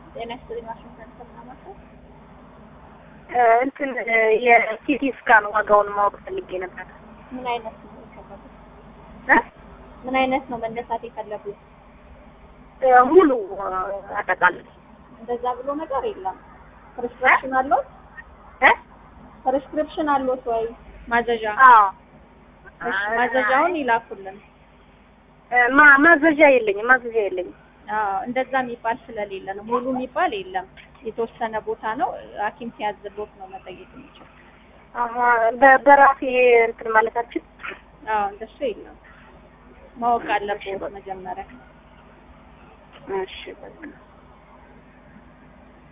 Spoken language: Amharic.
ጤና ይስጥልኝ። ዋሽንግተን ሰምናማቸው እንትን የሲቲ ስካን ዋጋውን ማወቅ ፈልጌ ነበር። ምን አይነት ነው የፈለጉት? እ? ምን አይነት ነው መነሳት የፈለጉት? ሙሉ አጠቃላይ እንደዛ ብሎ ነገር የለም። ፕሪስክሪፕሽን አለዎት? እ? ፕሪስክሪፕሽን አለዎት ወይ ማዘዣ? አዎ እሺ፣ ማዘዣውን ይላኩልን። ማ ማዘዣ የለኝም ማዘዣ የለኝም። አዎ እንደዛ የሚባል ስለሌለ ነው። ሙሉ የሚባል የለም። የተወሰነ ቦታ ነው። ሐኪም ሲያዝሎት ነው መጠየቅ የሚችል። አሀ በ- በራሴ እንትን ማለታችን አዎ እንደሱ የለም። ማወቅ አለብዎት መጀመሪያ። እሺ በቃ